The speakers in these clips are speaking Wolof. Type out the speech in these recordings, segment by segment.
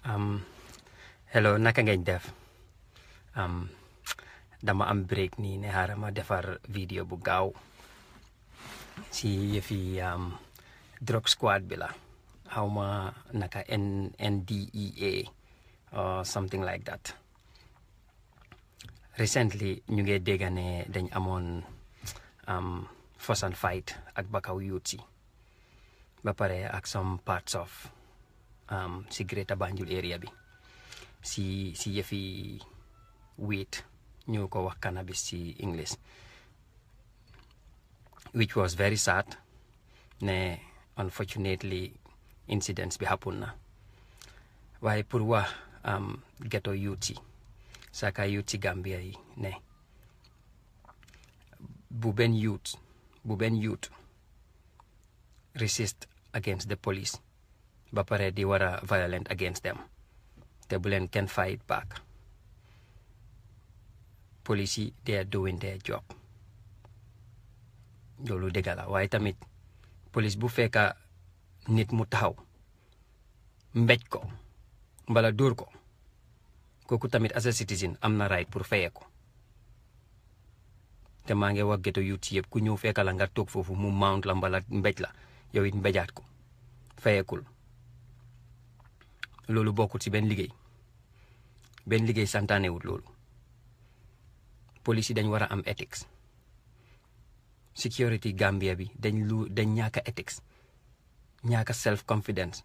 Um, hello naka ngeen def um, dama am break nii ne xaaral ma defar vidéo bu gaaw si yëfi um, drug squad bi la xaw ma naka N NDEA or something like that recently ñu ngi dégg ne dañ amoon um, force and fight ak Bakaw youth si ba pare ak some parts of um, si Greater Banjul area bi si si yëfi weed ñu ko wax cannabis si English which was very sad ne unfortunately incidents bi happen na waaye pour wax um, ghetto youth si saka youth si Gambia yi ne bu benn youth bu benn youth resist against the police ba pare di war a violent against them te bu leen kenn fight back police yi they are doing their job loolu dëgg la waaye tamit police bu fekka nit mu taxaw mbéj ko mbala dóor ko kooku tamit as a citizen am na right pour fayee ko te maa ngi wax ghetto youth yëpp ku ñëw fekka la nga toog foofu mu mount la mbala mbéj la yow it mbéjaat ko fayekul loolu bokkul ci benn liggéey benn liggéey santaanewut loolu police yi dañ war a am ethics security Gambia bi dañ lu dañ ñaaka ethics ñaaka self confidence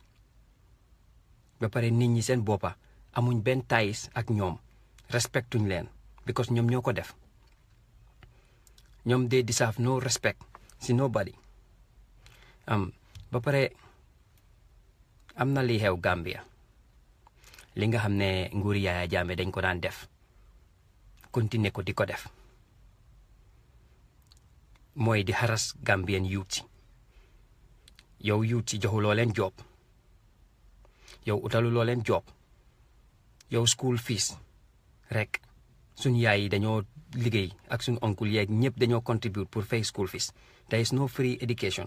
ba pare nit ñi seen boppa amuñ benn ties ak ñoom respectuñ leen because ñoom ñoo ko def ñoom they deserve no respect si nobody am ba pare am na li xew Gambia li nga xam ne nguuri Yaaya Jammeh dañ ko daan def continuer ko di ko def mooy di xaras Gambian youth si yow youth si joxuloo leen job yow utaluloo leen job yow school fees rek suñ yaay yi dañoo liggéey ak suñ oncle yeeg ñëpp dañoo contribute pour fay school fees there is no free education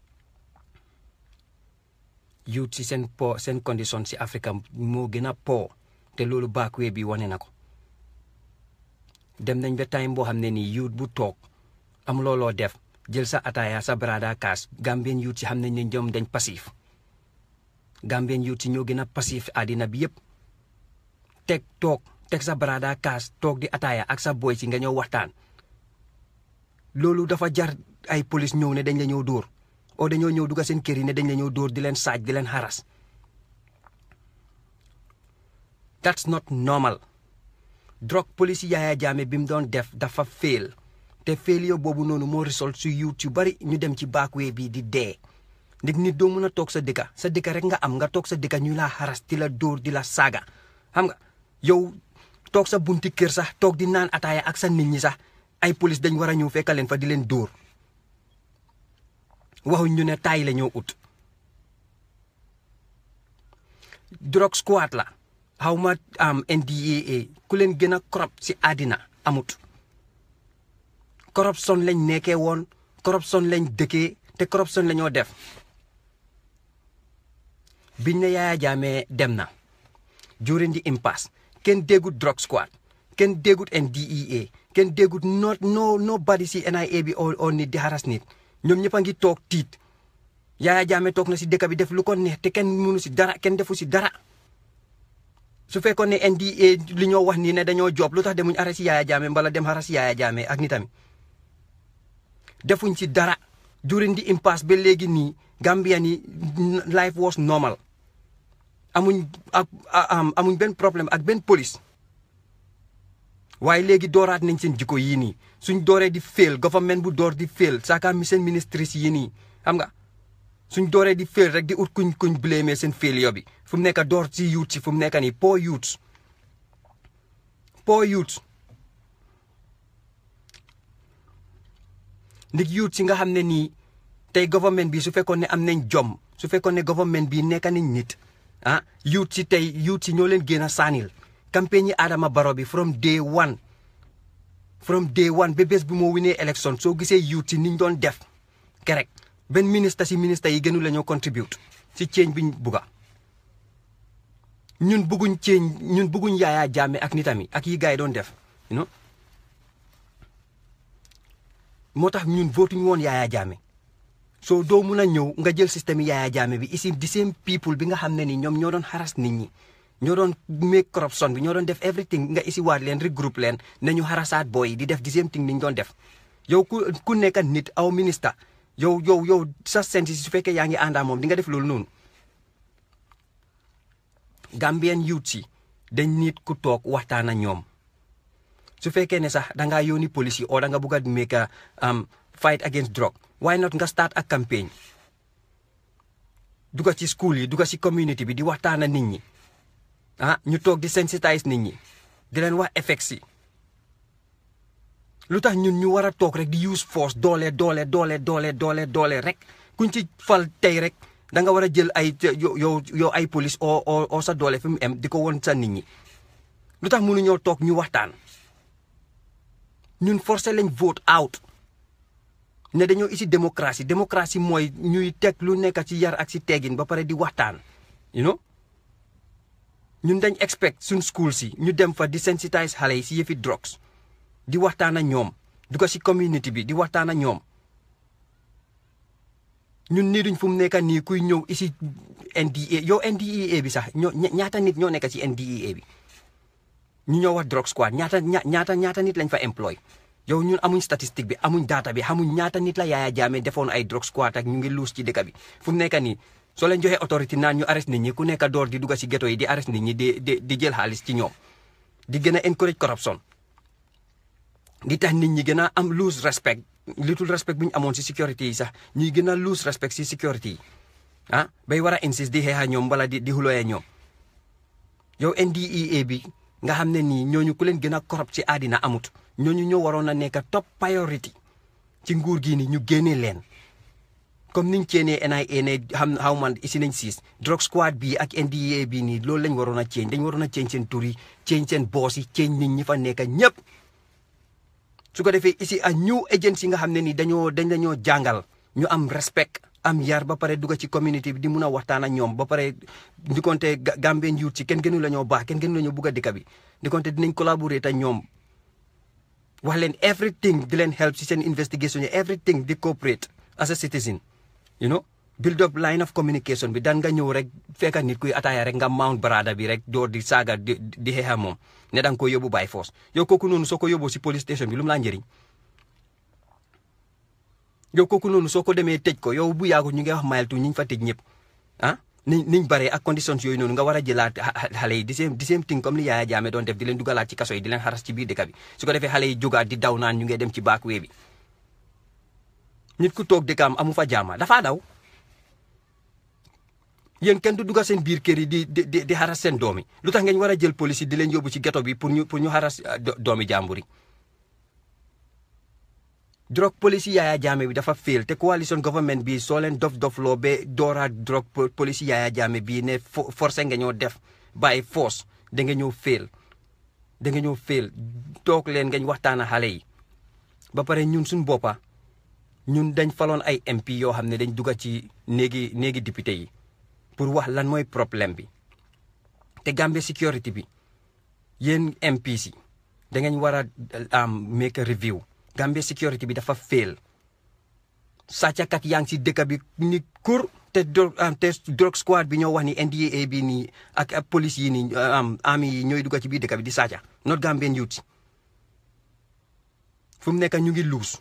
youth si seen po seen condition si Afrique moo gën a po te loolu backway bi wane na ko dem nañ ba time boo xam ne nii youth bu toog am looloo def jël sa ataaya sa brada kaas Gambien youth si xam nañ ne ñoom dañ passif Gambien youth si ñoo gën a passif àddina bi yëpp teg toog teg sa brada kaas toog di ataaya ak sa boy si nga ñëw waxtaan loolu dafa jar ay police ñëw ne dañ la ñëw dóor o dañoo ñëw dugga seen kër yi ne dañ la ñëw dóor di leen saaj di leen xaras that's not normal drug police Yaaya Jammeh bi mu doon def dafa fail te failure boobu noonu moo result su youth yu bari ñu dem ci backway bi di dee ndig nit doo mën a toog sa dëkka sa dëkka rek nga am nga toog sa dëkka ñu laa xaras di la dóor di la saaga xam nga yow toog sa bunti kër sax toog di naan ataaya ak sa nit ñi sax ay police dañ war a ñëw fekka leen fa di leen dóor waxuñ ñu ne taay la ñoo ut drug squad la xaw ma am NDAA ku leen gën a corrupt si àddina amut corruption lañ nekkee woon corruption lañ dëkkee te corruption la ñoo def biñ ne Yaaya Jammeh dem na during the impasse kenn déggut drug squad kenn déggut NDEA kenn déggut no no nobody si NIA bi oo nit di haras nit ñoom ñëpp a ngi toog tiit Yaaya Jammeh toog na si dëkk bi def lu ko neex te kenn mënu si dara kenn defu si dara su fekkoon ne NDA li ñoo wax nii ne dañoo job lu tax demuñ arrêté si Yaaya Jammeh mbala dem xaras Yaaya Jammeh ak nitam defuñ si dara during the impasse ba léegi nii Gambia ni life was normal amuñ ak amuñ benn problème ak benn police waaye léegi dooraat nañ seen jikko yii nii suñ dooree di fail government bu door di fail saaka mi seen ministres yi nii xam nga suñ dooree di fail rek di ut kuñ kuñ blâmer seen failure bi fu mu nekk door si youth si fu mu nekk nii poor youth poor youth ndig youth si nga xam ne nii tey government bi su fekkoon ne am nañ jom su fekkoon ne government bi nekk nañ nit ah youth si tey youth si ñoo leen gën a saanil campagne yi Adama Barrow bi from day one from day one ba bés bu moo winee élection soo gisee youth si niñ doon def kerek benn ministre si ministre yi gënu la ñoo contribute si change biñ bugga ñun bëgguñ ceeñ ñun bëgguñ Yaya Jammeh ak nitam yi ak yi gars yi doon def you know moo tax ñun votuñ woon Yaya Jammeh soo doo mun a ñëw nga jël système Yaya Jammeh bi ici di same people bi nga xam ne ni ñoom ñoo doon xaras nit ñi ñoo doon make corruption bi ñoo doon def everything nga isi waat leen regroupe leen ne ñu xarasaat booy di def di same thing ni ñu doon def yow ku ku nekk nit aw ministre yow yow yow sa senti su fekkee yaa ngi àndaa moom di nga def loolu noonu Gambian youth si dañ nit ku toog waxtaan ak ñoom su fekkee ne sax dangaa yónni police yi oo da nga bugg a make a fight against drug why not nga start ak campagne duga ci school yi duga ci community bi di waxtaan ak nit ñi ah ñu toog di sensitise nit ñi di leen wax effects yi lu tax ñun ñu war a toog rek di use force doole doole doole doole doole doole rek kuñ ci fal tey rek da nga war a jël ay yow yow ay police oo oo sa doole fi mu em di ko won sa nit ñi lu tax mënuñoo toog ñu waxtaan ñun forcé lañ vote out ne dañoo isi démocratie démocratie mooy ñuy teg lu nekk ci yar ak ci teggin ba pare di waxtaan you know ñun dañ expect suñ school si ñu dem fa di sensitise xale yi si yëfi drugs di waxtaan ak ñoom du ko si community bi di waxtaan ak ñoom ñun nii duñ fu mu nekk nii kuy ñëw isi NDA yow NDEA bi sax ñoo ñaata nit ñoo nekk ci NDEA bi ñu ñoo wax drug squad ñaata ñaata ñaata nit lañ fa employ yow ñun amuñ statistique bi amuñ data bi xamuñ ñaata nit la Yaya Jammeh defoon ay drug squad ak ñu ngi luus ci dëkk bi fu mu nekk nii soo leen joxee autorité naan ñu arrest nit ñi ku nekk door di dugg ci ghetto yi di arrest nit ñi di di di jël xaalis ci ñoom di gën a encourage corruption di tax nit ñi gën a am lose respect little respect bu ñu amoon ci sécurité yi sax ñuy gën a lose respect ci sécurité yi ah bay war a insist di xeexa ñoom wala di di xulooyee ñoom yow NDEA bi nga xam ne nii ñooñu ku leen gën a corrupt ci àddina amut ñooñu ñoo waroon a nekk top priority ci nguur gi ni ñu génnee leen comme niñ ceenee NIA ne xam xaw man isi nañ siis drug squad bii ak NDEA bii nii loolu lañ waroon a ceeñ dañ waroon a ceeñ seen tur yi ceeñ seen boos yi ceeñ nit ñi fa nekk ñëpp su ko defee ici a new agency nga xam ne ni dañoo dañ dañoo jàngal ñu am respect am yar ba pare dugg ci community bi di mun a waxtaan ak ñoom ba pare di konte Gambien youth ci kenn gënu la ñoo baax kenn gënu la ñoo bugg a dëkk bi di konte dinañ collaborer te ñoom wax leen everything di leen help ci seen investigation yi everything di cooperate as a citizen you know build up line of communication bi daan nga ñëw rek fekka nit kuy ataaya rek nga mount barada bi rek door di saaga di di xeexa moom ne da nga ko yóbbu by force yow kooku noonu soo ko yóbboo si police station bi lu mu laa njëriñ yow kooku noonu soo ko demee tëj ko yow bu yaagu ñu ngi wax mayeltu ñu fa tëj ñëpp ah niñ niñ baree ak conditions yooyu noonu nga war a jëlaat xale yi di same di same thing comme li Yaya Jammeh doon def di leen dugalaat ci kaso yi di leen xaras ci biir dëkk bi su ko defee xale yi jógaat di daw naan ñu ngi dem ci backway bi nit ku toog dëkkam amu fa jaama dafaa daw yéen kenn du dugga seen biir kër yi di di di xaras seen doom yi lu tax ngeen war a jël police yi di leen yóbbu ci ghetto bi pour ñu pour ñu xaras doomi jàmbur yi drug police Yaya Jammeh bi dafa fail te coalition government bi soo leen dof dof loo ba dooraat drug police Yaya Jammeh bi ne forcé nga ñoo def by force da nga ñëw fail da nga ñëw fail toog leen ngañ waxtaan ak xale yi ba pare ñun suñ boppa ñun dañ faloon ay MP yoo xam ne dañ dugga ci néegi néegi député yi pour wax lan mooy problème bi te Gambia security bi yéen MPs yi da ngeen war a am make a review Gambia security bi dafa fail sàccakat yaa ngi si dëkk bi ni kur te te drug squad bi ñoo wax ni NDA bi nii ak police yi nii army yi ñooy dugga ci biir dëkk bi di sàcca not Gambian youth si fu mu nekk ñu ngi luus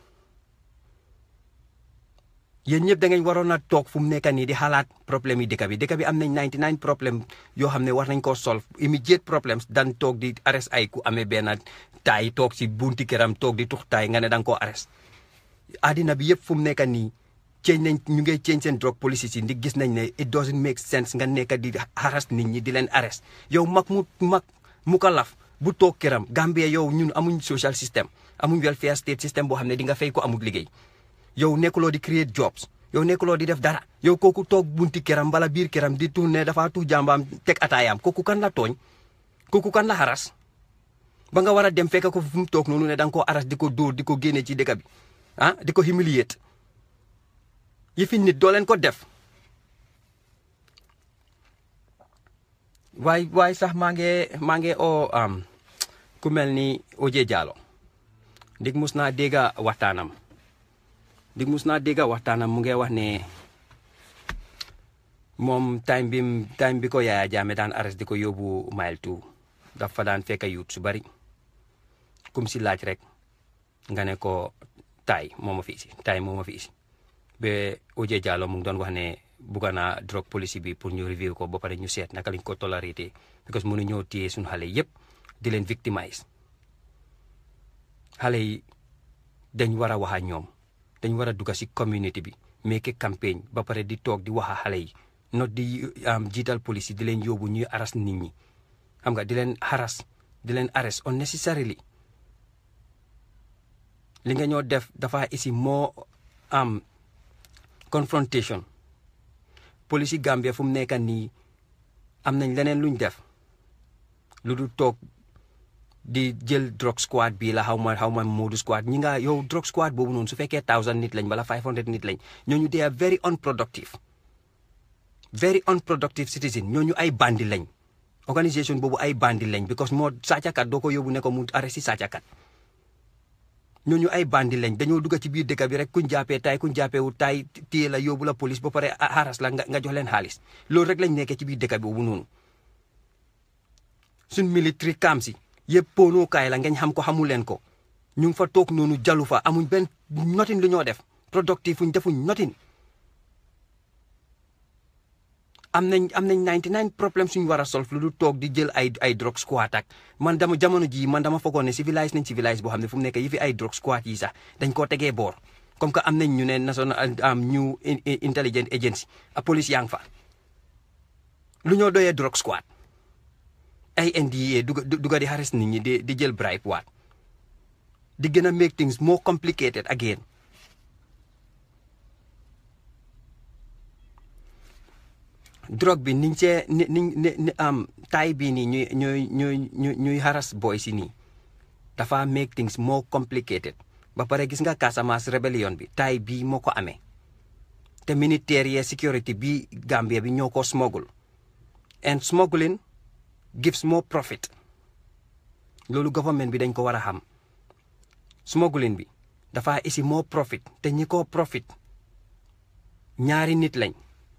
yéen ñëpp da ngeen waroon a toog fu mu nekk nii di xalaat problème yi dëkk bi dëkk bi am nañ 99 problème yoo xam ne war nañ koo solve immediate problems dan toog di arrest ay ku amee benn taay toog si bunti këram toog di tux taay nga ne da nga koo arrest addina bi yëpp fu mu nekk nii change nañ ñu ngay change seen drug policies yi ndi gis nañ ne it doesn't make sense nga nekk di harass nit ñi di leen arrest yow mag mu mag mu ko laf bu toog këram Gambia yow ñun amuñ social system amuñ welfare state system boo xam ne di nga fay ko amul liggéey yow nekkuloo di create jobs yow nekkuloo di def dara yow kooku toog bunti këram bala biir këram di tuur ne dafa tuur jàmbaam teg ataayaam kooku kan la tooñ kooku kan la xaras ba nga war a dem fekk ko fu mu toog noonu ne da nga koo aras di ko dóor di ko génne ci dëkk bi ah di ko humiliate yëfi nit doo leen ko def waaye waaye sax maa ngi maa ngi oo am ku mel ni Oje Jallow ndig mus naa dégga waxtaanam ndig mus naa dégga waxtaanam mu ngi wax ne moom time bi time bi ko Yaya Jammeh daan arrest di ko yóbbu mile two dafa daan fekk yuut su bari kum si laaj rek nga ne ko taay moo ma fi isi taay moo ma fi isi ba Oje Jallow mu ngi doon wax ne bugga naa drogue policy bi pour ñu review ko ba pare ñu seet naka lañ ko tolerité because mënu ñoo téye suñu xale yépp di leen victimize xale yi dañ war a wax ak ñoom dañ war a dugga si community bi make campagne ba pare di toog di wax ak xale yi not di jiital police di leen yóbbu ñuy aras nit ñi xam nga di leen haras di leen arrest unnecessarily li nga ñoo def dafa isi moo am confrontation police yi Gambia fu mu nekk nii am nañ leneen luñ def lu du toog di jël drug squad bii la xaw ma xaw ma Moodu squad ñi nga yow drug squad boobu noonu su fekkee thousand nit lañ wala five hundred nit lañ ñooñu they are very unproductive very unproductive citizen ñooñu ay bandi lañ organisation boobu ay bandi lañ because moo sàccakat doo ko yóbbu ne ko mu arrêté sàccakat ñooñu ay bandi lañ dañoo dugg ci biir dëkk bi rek kuñ jàppee tay kuñ jàppee wu tay téye la yóbbu la police ba pare xaras la nga jox leen xaalis loolu rek lañ nekkee ci biir dëkk bi boobu noonu suñ military camp si yëpp poonookaay la ngeen xam ko xamul leen ko ñu ngi fa toog noonu jalu fa amuñ benn notin lu ñoo def productif fuñ defuñ notin am nañ am nañ 99 problème suñu war a solve lu du toog di jël ay ay drug squad ak man dama jamono jii man dama foogoon ne civilise nañ civilise boo xam ne fu mu nekk yi fi ay drug squad yi sax dañ koo tegee boor comme que am nañ ñu ne national am new intelligence agency a police yaa ngi fa lu ñoo doyee drug squad ay NDA duga duga di harass nit ñi di di jël bribe waat di gën a make things more complicated again drogue bi niñ see ni ni am taay bii nii ñuy ñuy ñuy ñuy harass boy si nii dafa make things more complicated ba pare gis nga Casamance rebellion bi taay bii moo ko amee te militaire yee security bi Gambia bi ñoo ko smuggle and smuggling gives more profit loolu government bi dañ ko war a xam smuggling bi dafa isi more profit te ñi ko profit ñaari nit lañ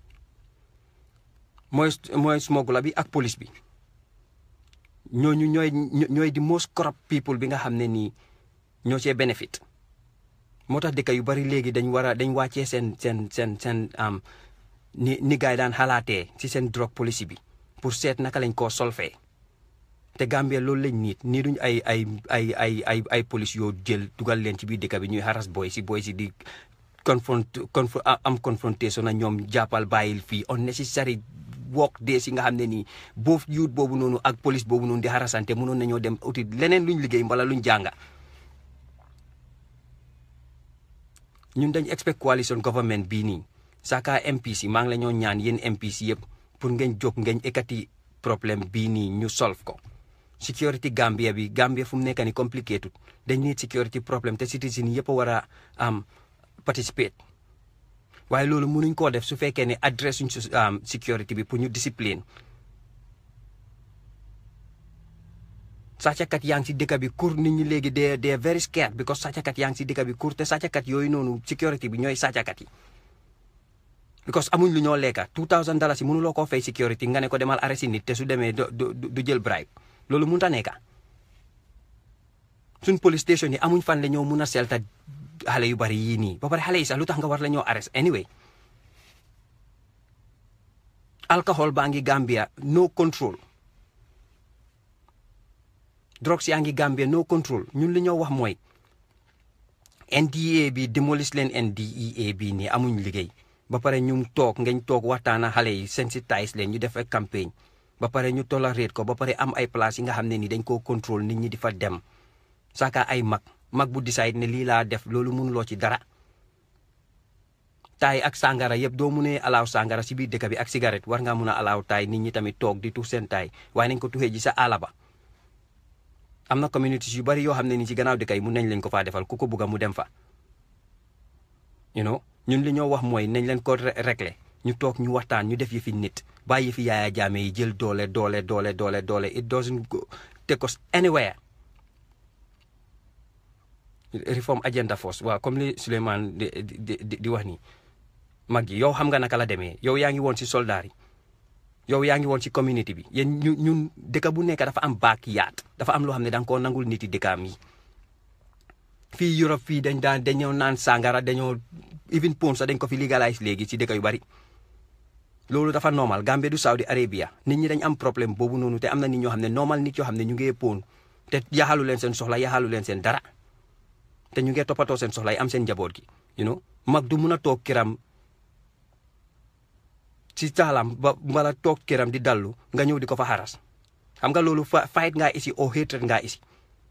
mooy mooy smuggler bi ak police bi ñooñu ñooy ñooy di most corrupt people bi nga xam ne nii ñoo cee benefit moo tax dëkk yu bari léegi dañ war a dañ wàccee seen seen seen seen am ni ni gaay daan xalaatee ci seen drogue policy bi pour seet naka lañ koo solfee te Gambia loolu lañ niit nii duñ ay ay ay ay ay ay police yoo jël dugal leen ci biir dëkk bi ñuy haras boy si boy si di confront am confrontation na ñoom jàppal bàyyil fii unnecessary work de si nga xam ne nii boof youth boobu noonu ak police boobu noonu di harasante mënoon nañoo dem uti leneen luñ liggéey mbala luñ jànga ñun dañ expect coalition government bii nii saka MPC maa ngi la ñoo ñaan yéen MPC yëpp pour ngeen jóg ngeen ekkati problème bii nii ñu solve ko security Gambia bi Gambia fu mu nekk ni complicated dañ need security problème te citizen yëpp a war a am participate waaye loolu mënuñ koo def su fekkee ne adresse suñ security bi pour ñu discipline sàccakat yaa ngi si dëkk bi kur nit ñi léegi de de very scared because sàccakat yaa ngi si dëkk bi kur te sàccakat yooyu noonu security bi ñooy sàccakat yi because amuñ lu ñoo lekka 2000 dollars yi mënuloo koo fay security nga ne ko demal arrêté nit te su demee du du jël bribe loolu mënut a nekka suñ police station yi amuñ fan la ñoo mun a selta xale yu bari yii nii ba pare xale yi sax lu tax nga war la ñoo arrest anyway alcohol baa ngi Gambia no control drugs yaa ngi Gambia no control ñun li ñoo wax mooy NDA bi démolis leen NDEA bi nii amuñ liggéey ba pare ñu toog ngeen toog waxtaana xale yi sensitise leen ñu def ay campagne ba pare ñu tolerate ko ba pare am ay place yi nga xam ne ni dañ koo contrôle nit ñi di fa dem saaka ay mag mag bu decide ne lii laa def loolu mënuloo ci dara taay ak sangara yëpp doo munee alaaw sangara si biir dëkk bi ak cigarette war ngaa mun a alaaw taay nit ñi tamit toog di tux seen taay waaye nañ ko tuxee ji sa àll ba am na communities yu bari yoo xam ne ni ci gannaaw dëkk yi mun nañ leen ko faa defal ku ko bugga mu dem fa you know ñun li ñoo wax mooy nañ leen ko régler ñu toog ñu waxtaan ñu def yëfi nit bàyyi yëfi Yaya Jammeh yi jël doole doole doole doole doole it doesn't go take us anywhere reform agenda force waaw comme li Souleymane di di di di wax nii mag yi yow xam nga naka la demee yow yaa ngi woon si soldaar yi yow yaa ngi woon ci community bi yéen ñu ñun dëkk bu nekk dafa am baak yaat dafa am loo xam ne da nga koo nangul nit yi dëkkaam yi fii Europe fii dañ daan dañoo naan sàngara dañoo even porn sax dañ ko fi légalise léegi ci dëkk yu bari loolu dafa normal Gambie du Saudi Arabia nit ñi dañ am problème boobu noonu te am na nit ñoo xam ne normal nit yoo xam ne ñu ngee porn te yaxalu leen seen soxla yaxalu leen seen dara te ñu ngee toppatoo seen soxla yi am seen njaboot gi you know mag du mun a toog kiram ci taalam ba mbala toog këram di dallu nga ñëw di ko fa xaras xam nga loolu fa fight ngaa isi au hatred ngaa isi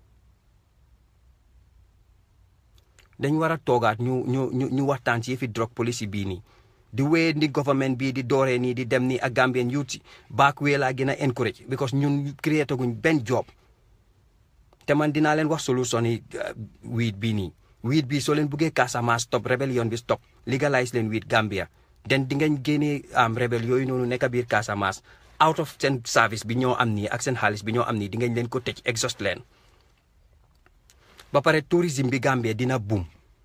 dañ war a toogaat ñu ñu ñu ñu waxtaan ci yëfi drug policy bii nii di wéy ni government bii di dooree nii di dem nii ak Gambian youth si back wee laa gën a encourage because ñun créé guñ benn job te man dinaa leen wax solution yi weed bii nii weed bii soo leen buggee Casamance stop rebellion bi stop legalise leen weed Gambia den di ngeen génnee am rebel yooyu noonu nekk biir Casamance out of seen service bi ñoo am nii ak seen xaalis bi ñoo am nii di ngeen leen ko tëj exhaust leen ba pare tourisme bi Gambie dina boom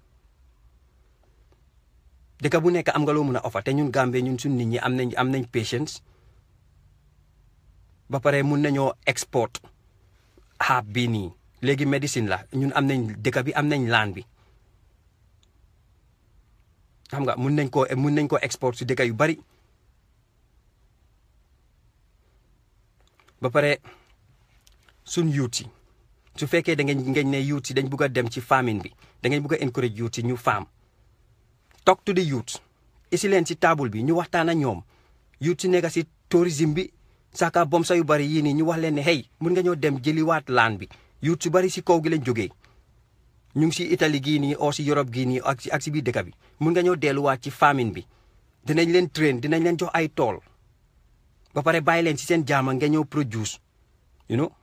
dëkk bu nekk am nga loo mun a offer te ñun Gambie ñun suñ nit ñi am nañ am nañ patience ba pare mun nañoo export xaab bii nii léegi médecine la ñun am nañ dëkk bi am nañ laan bi xam nga mun nañ koo mun nañ ko export si dëkk yu bari ba pare suñ youth si su fekkee da ngeen ngeen ne youth si dañ bugg a dem ci famine bi da ngeen bugg a encourage youth si ñu faam talk to the youth isi leen si table bi ñu waxtaan ak ñoom youth si nekk si tourisme bi saka bom sa yu bari yii nii ñu wax leen ne hey mun nga ñoo dem jëliwaat laan bi youth si bari si kaw gi lañ jógee ñu ngi si Italie gii nii oo si Europe gii nii ak si ak si biir dëkk bi mun nga ñëw delluwaat ci famine bi dinañ leen train dinañ leen jox ay tool ba pare bàyyi leen si seen jaama nga ñëw produce you know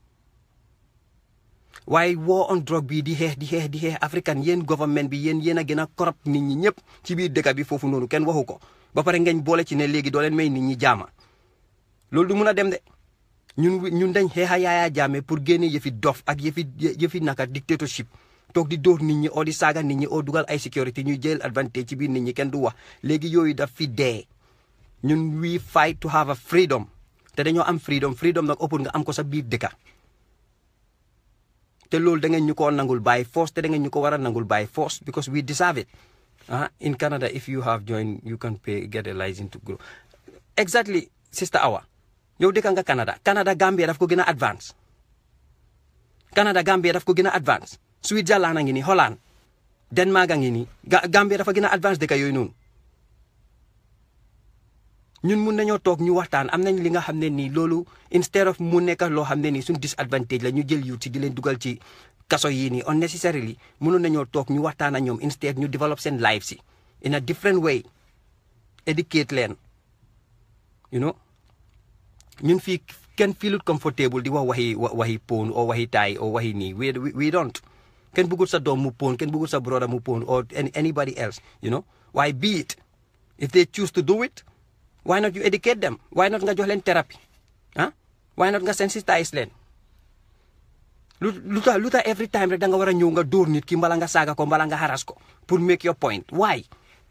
waaye war on drogue bi di xeex di xeex di xeex african yéen government bi yéen yéen a gën a corrupt nit ñi ñëpp ci biir dëkk bi foofu noonu kenn waxu ko ba pare ngeen boole ci ne léegi doo leen may nit ñi jaama loolu du mun a dem de ñun ñun dañ xeexa Yaya Jammeh pour génne yëfi dof ak yëfi yëfi naka dictatorship toog di dóor nit ñi oo di saaga nit ñi oo dugal ay sécurité ñuy jël advantage ci biir nit ñi kenn du wax léegi yooyu daf fi dee ñun we fight to have a freedom te dañoo am freedom freedom nag ëpp nga am ko sa biir dëkka te loolu da ngeen ñu ko nangul by force te da ngeen ñu ko war a nangul by force because we deserve it ah in Canada if you have joined you can pay get a license to grow exactly sister Awa yow dëkka nga Canada Canada Gambia daf ko gën a advance Canada Gambia daf ko gën a advance Switzerland a ngi nii Holland Denmark a ngi nii Gambia dafa gën a advance dëkk yooyu noonu ñun mun nañoo toog ñu waxtaan am nañ li nga xam ne nii loolu instead of mu nekk loo xam ne nii suñ disadvantage la ñu jël youth si di leen dugal ci kaso yii nii unnecessarily mënoon nañoo toog ñu waxtaan ak ñoom instead ñu develop seen life si in a different way educate leen you know ñun fii kenn feelut comfortable di wax waxi waxi pon o waxi taay o waxi nii we we don't kenn bëggul sa doom mu pon kenn bëggul sa brother mu pon or anybody else you know waaye be it if they choose to do it why not you educate them why not nga jox leen thérapie ah why not nga sensitize leen lu lu tax lu tax every time rek da nga war a ñëw nga dóor nit ki mbala nga saaga ko mbala nga haras ko pour make your point why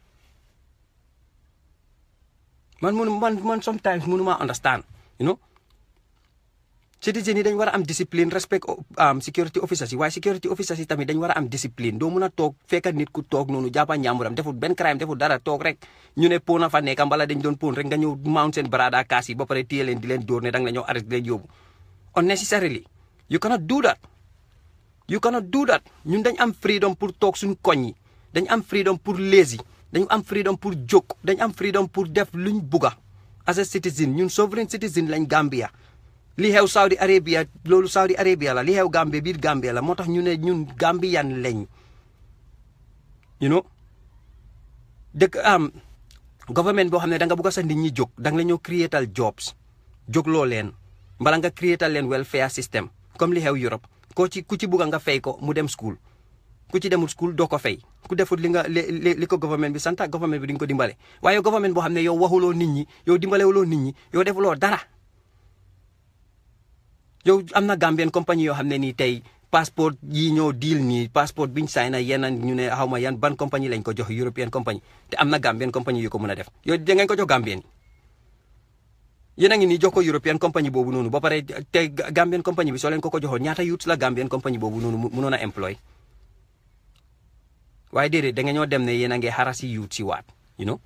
man munu man man sometimes munu ma understand you know citizen yi dañ war a am discipline respect am security officers yi waaye security officers yi tamit dañ war a am discipline doo mun a toog fekk nit ku toog noonu jàppa njàmburam deful benn crime deful dara toog rek ñu ne pon a fa nekk mbala dañ doon pon rek nga ñëw mount seen barada kaas yi ba pare téye leen di leen dóor ne danga la ñëw arrêté leen yóbbu unnecessarily you cannot do that you cannot do that ñun dañ am freedom pour toog suñ koñ yi dañ am freedom pour lazy dañ am freedom pour jóg dañ am freedom pour def luñ bugga as a citizen ñun sovereign citizen lañ Gambia li xew Saudi Arabia loolu Saudi Arabia la li xew Gambia biir Gambia la moo tax ñu ne ñun Gambian lañ you know dëkk am government boo xam ne da nga bugg a sa nit ñi jóg da nga la ñoo creatal jobs jógloo leen mbala nga creatal leen welfare system comme li xew Europe ko ci ku ci bugg nga fay ko mu dem school ku ci demul school doo ko fay ku defut li nga li li ko government bi santa government bi di nga ko dimbale waaye government boo xam ne yow waxuloo nit ñi yow dimbalewuloo nit ñi yow defuloo dara yow am na Gambien compagnie yoo xam ne nii tey passeport yi ñoo deal nii passeport biñ sign na yenn ñu ne xaw ma yan ban compagnie lañ ko jox European compagnie te am na Gambien compagnie yu ko mën a def yow da ngeen ko jox Gambien yi yéen a ngi nii jox ko European compagnie boobu noonu ba pare te Gambien compagnie bi soo leen ko ko joxoon ñaata youths la Gambien compagnie boobu noonu mënoon a employ waaye déedéet da nga ñoo dem ne yéen a ngi xara si youth si waat you know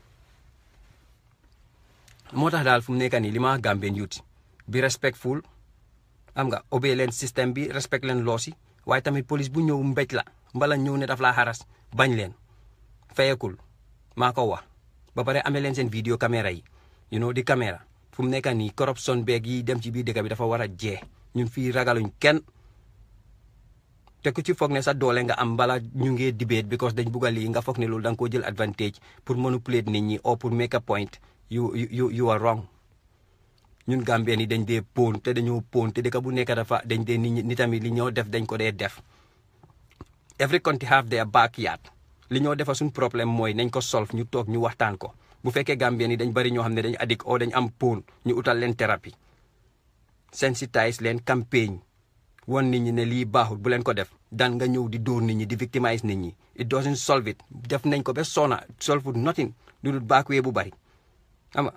moo tax daal fu mu nekk nii li ma wax Gambien youth bi respectful am nga obey leen système bi respect leen loosi waaye tamit police bu ñëw mbéj la mbala ñëw ne daf laa xaras bañ leen fayekul maa ko wax ba pare amee leen seen vidéo caméra yi you know di caméra fu mu nekk nii corruption beeg yi dem ci biir dëkk bi dafa war a jee ñun fii ragaluñ kenn te ku ci foog ne sa doole nga am bala ñu ngee debate because dañ bugg a lii nga foog ne loolu da nga koo jël advantage pour manipulate nit ñi or pour make a point you you you are wrong ñun Gambien yi dañ dee pon te dañoo pon te dëkk bu nekk dafa dañ dee nit ñi ni tamit li ñoo def dañ ko dee def every country have their backyard li ñoo defa suñ problème mooy nañ ko solve ñu toog ñu waxtaan ko bu fekkee Gambien yi dañ bari ñoo xam ne dañ addict o dañ am pon ñu utal leen thérapie sensitise leen campagne won nit ñi ne lii baaxul bu leen ko def daan nga ñëw di dóor nit ñi di victimize nit ñi it doesn't solve it def nañ ko ba sona solve nothing lu dul baakwee bu bari ama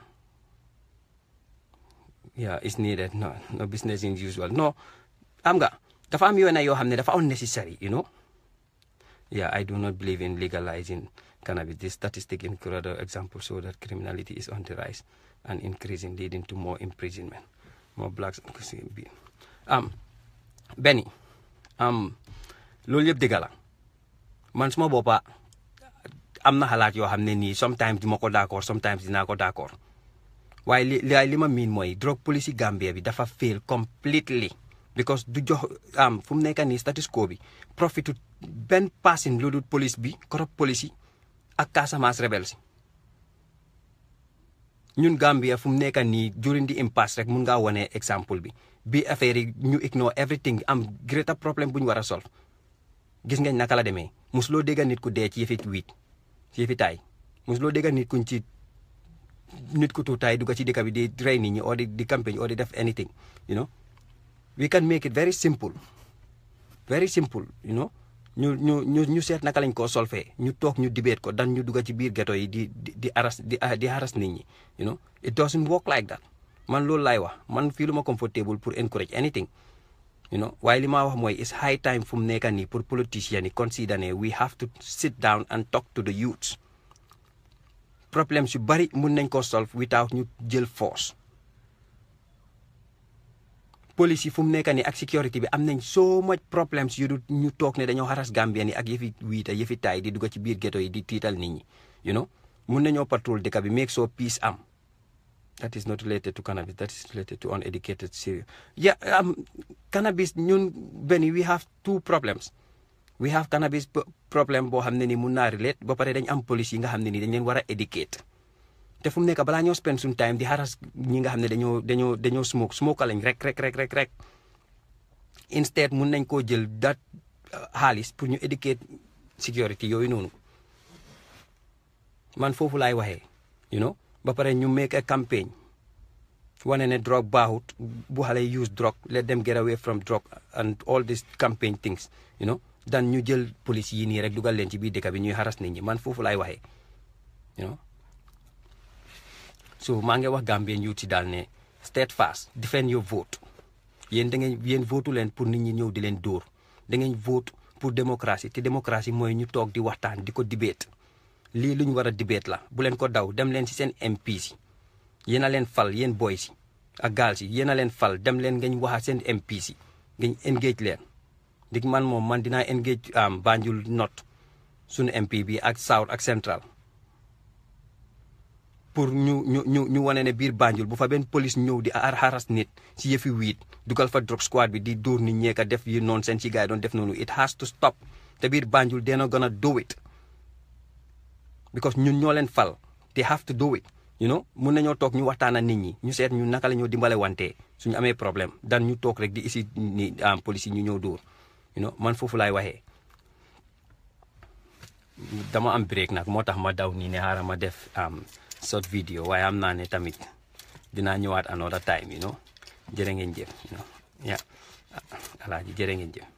yeah it's needed no no business in usual no am nga dafa am yoon yoo xam ne dafa unnecessary you know yeah I do not believe in legalizing cannabis this statistic in Colorado example show that criminality is on the rise and increasing leading to more imprisonment more blacks am benni am loolu yëpp dëgg la man suma boppa am na xalaat yoo xam ne nii sometimes dima ko d'accord sometimes dinaa ko d'accord waaye li li ma miin mooy drug policy Gambia bi dafa fail completely because du jox am fu mu nekk nii status quo bi profitu benn passin lu dul police bi corrupt police ak Casamance rebels ñun Gambia fu mu nekk nii during the impasse rek mun ngaa wane exemple bi bi affaire yi ñu ignore everything am greater problème bu ñu war a solve gis ngeen naka la demee mosuloo dégg nit ku dee ci yëfi wiit ci yëfi taay mosuloo dégg nit kuñ ci nit ku tuutaay dugg ci dëkk bi di rey nit ñi or di di campagne or di def anything you know we can make it very simple very simple you know ñu ñu ñu ñu seet naka lañ koo solfee ñu toog ñu debate ko dan ñu dugg ci biir ghetto yi di di di aras di di haras nit ñi you know it doesn't work like that man loolu laay wax man fii lu ma comfortable pour encourage anything you know waaye li ma wax mooy it's high time fu mu nekk nii pour politicians yi consider ne we have to sit down and talk to the youths problème yu bari mun nañ ko solve without ñu jël force police yi fu mu nekk nii ak sécurité bi am nañ so much problems yu du ñu toog ne dañoo xaras Gambien yi ak yëfi wiita yëfi taay di dugg ci biir ghetto yi di tiital nit ñi you know mun nañoo patrol dëkk bi make sure peace am that is not related to cannabis that is related to uneducated serious yeah um, cannabis ñun benn we have two problems we have cannabis problème boo xam ne ni mun naa relate ba pare dañ am police yi nga xam ne ni dañ leen war a educate te fu mu nekk balaa ñoo spend suñ time di haras ñi nga xam ne dañoo dañoo dañoo smoke smoke lañ rek rek rek rek rek instead mun nañ koo jël dat xaalis pour ñu educate security yooyu noonu man foofu laay waxee you know ba pare ñu make a campagne wane ne drogue baaxut bu xale use drogue let them get away from drogue and all these campaign things you know dan ñu jël police yi nii rek dugal leen ci biir dëkk bi ñuy haras nit ñi man foofu laay waxee you know so maa ngi wax Gambien youth ci daal ne steadfast defend your vote yéen da ngeen yéen votu leen pour nit ñi ñëw di leen dóor da ngeen vote pour démocratie te démocratie mooy ñu toog di waxtaan di ko debate lii lu ñu war a debate la bu leen ko daw dem leen ci seen MP si yéen a leen fal yéen boy si ak gaal si yéen a leen fal dem leen ngeen wax ak seen MP si ngeen engage leen dig man moom man dinaa engage am Banjul North suñu MP bi ak South ak Central pour ñu ñu ñu ñu wane ne biir Banjul bu fa benn police ñëw di ar haras nit si yëfi wiit dugal fa drug squad bi di dóor nit ñeeka def yi noonu seen ci gars yi doon def noonu it has to stop te biir Banjul dena gonna do it because ñun ñoo leen fal they have to do it you know mun nañoo toog ñu waxtaan ak nit ñi ñu seet ñu naka la ñoo dimbale wante suñu amee problème dan ñu toog rek di isi ni am police yi ñu ñëw dóor you know man foofu laay waxee dama am break nag moo tax ma daw nii ne xaaral ma def am short video waaye am naa ne tamit dinaa ñëwaat another time you know jërë ngeen jëf you know yeah alaaji jërë ngeen jëf